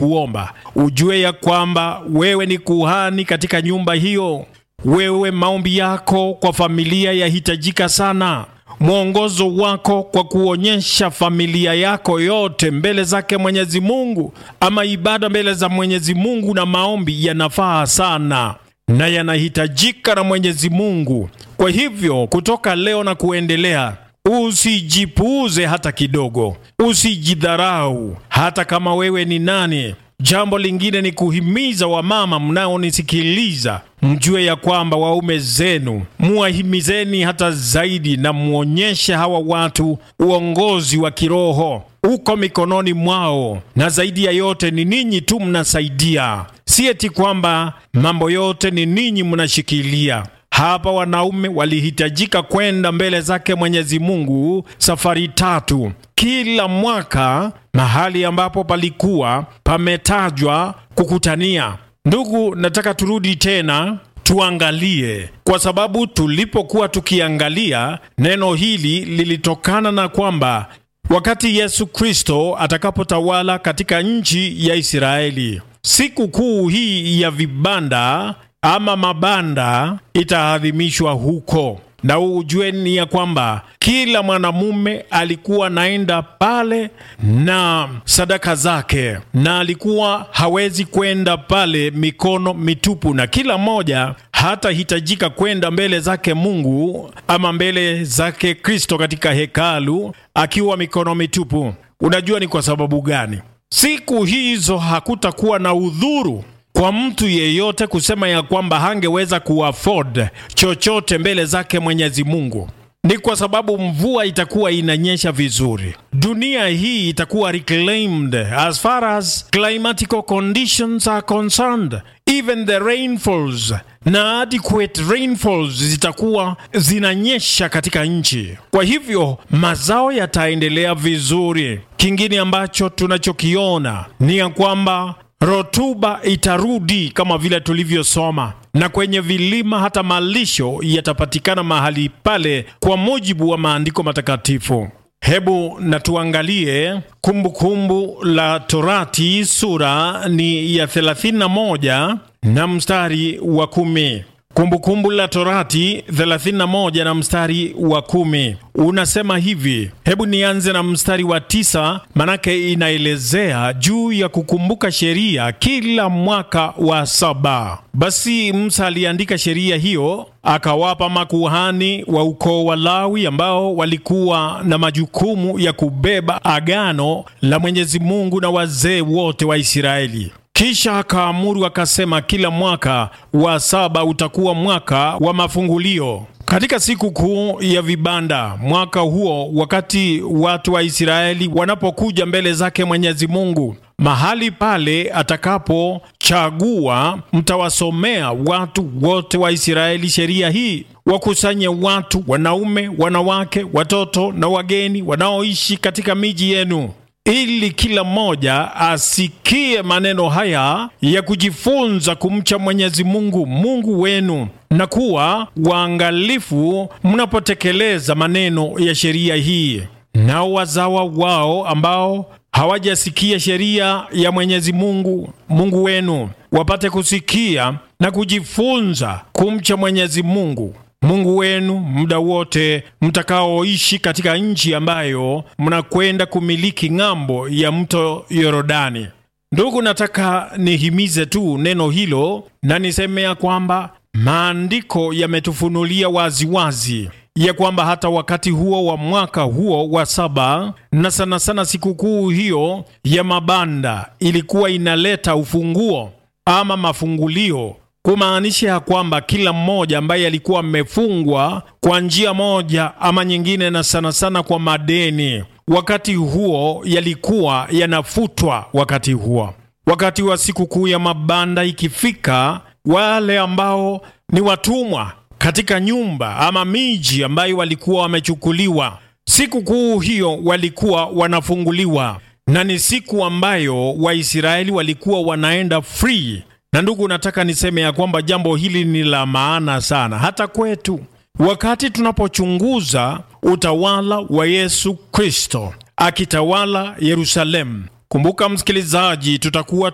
kuomba, ujue ya kwamba wewe ni kuhani katika nyumba hiyo. Wewe maombi yako kwa familia yahitajika sana mwongozo wako kwa kuonyesha familia yako yote mbele zake Mwenyezi Mungu, ama ibada mbele za Mwenyezi Mungu na maombi yanafaa sana na yanahitajika na Mwenyezi Mungu. Kwa hivyo kutoka leo na kuendelea, usijipuuze hata kidogo, usijidharau hata kama wewe ni nani. Jambo lingine ni kuhimiza wamama mnaonisikiliza, mjue ya kwamba waume zenu muwahimizeni hata zaidi, na mwonyeshe hawa watu uongozi wa kiroho uko mikononi mwao, na zaidi ya yote ni ninyi tu mnasaidia, si eti kwamba mambo yote ni ninyi mnashikilia. Hapa wanaume walihitajika kwenda mbele zake Mwenyezi Mungu safari tatu kila mwaka, mahali ambapo palikuwa pametajwa kukutania. Ndugu, nataka turudi tena tuangalie, kwa sababu tulipokuwa tukiangalia neno hili lilitokana na kwamba wakati Yesu Kristo atakapotawala katika nchi ya Israeli, siku kuu hii ya vibanda ama mabanda itaadhimishwa huko, na ujue ni ya kwamba kila mwanamume alikuwa naenda pale na sadaka zake, na alikuwa hawezi kwenda pale mikono mitupu, na kila mmoja hatahitajika kwenda mbele zake Mungu ama mbele zake Kristo katika hekalu akiwa mikono mitupu. Unajua ni kwa sababu gani? Siku hizo hakutakuwa na udhuru kwa mtu yeyote kusema ya kwamba hangeweza kuafford chochote mbele zake Mwenyezi Mungu. Ni kwa sababu mvua itakuwa inanyesha vizuri, dunia hii itakuwa reclaimed as far as climatical conditions are concerned, even the rainfalls na adequate rainfalls zitakuwa zinanyesha katika nchi. Kwa hivyo mazao yataendelea vizuri. Kingine ambacho tunachokiona ni ya kwamba rotuba itarudi kama vile tulivyosoma, na kwenye vilima hata malisho yatapatikana mahali pale kwa mujibu wa maandiko matakatifu. Hebu na tuangalie Kumbukumbu la Torati, sura ni ya 31 na mstari wa kumi. Kumbukumbu la Torati 31 na mstari wa kumi unasema hivi. Hebu nianze na mstari wa tisa, manake inaelezea juu ya kukumbuka sheria kila mwaka wa saba. Basi Musa aliandika sheria hiyo akawapa makuhani wa ukoo wa Lawi ambao walikuwa na majukumu ya kubeba agano la Mwenyezi Mungu na wazee wote wa Israeli. Kisha akaamuru akasema, kila mwaka wa saba utakuwa mwaka wa mafungulio katika siku kuu ya vibanda. Mwaka huo, wakati watu wa Israeli wanapokuja mbele zake Mwenyezi Mungu, mahali pale atakapochagua, mtawasomea watu wote wa Israeli sheria hii. Wakusanye watu, wanaume, wanawake, watoto na wageni wanaoishi katika miji yenu ili kila mmoja asikie maneno haya ya kujifunza kumcha Mwenyezi Mungu Mungu wenu na kuwa waangalifu mnapotekeleza maneno ya sheria hii. Nao wazawa wao ambao hawajasikia sheria ya Mwenyezi Mungu Mungu wenu wapate kusikia na kujifunza kumcha Mwenyezi Mungu Mungu wenu muda wote mtakaoishi katika nchi ambayo mnakwenda kumiliki ng'ambo ya mto Yorodani. Ndugu, nataka nihimize tu neno hilo na niseme ya kwamba maandiko yametufunulia waziwazi ya kwamba hata wakati huo wa mwaka huo wa saba na sana sana sikukuu hiyo ya mabanda ilikuwa inaleta ufunguo ama mafungulio kumaanisha ya kwamba kila mmoja ambaye alikuwa amefungwa kwa njia moja ama nyingine, na sana sana kwa madeni, wakati huo yalikuwa yanafutwa. Wakati huo, wakati wa sikukuu ya mabanda ikifika, wale ambao ni watumwa katika nyumba ama miji ambayo walikuwa wamechukuliwa, sikukuu hiyo walikuwa wanafunguliwa, na ni siku ambayo Waisraeli walikuwa wanaenda free na ndugu, nataka niseme ya kwamba jambo hili ni la maana sana hata kwetu, wakati tunapochunguza utawala wa Yesu Kristo akitawala Yerusalemu. Kumbuka msikilizaji, tutakuwa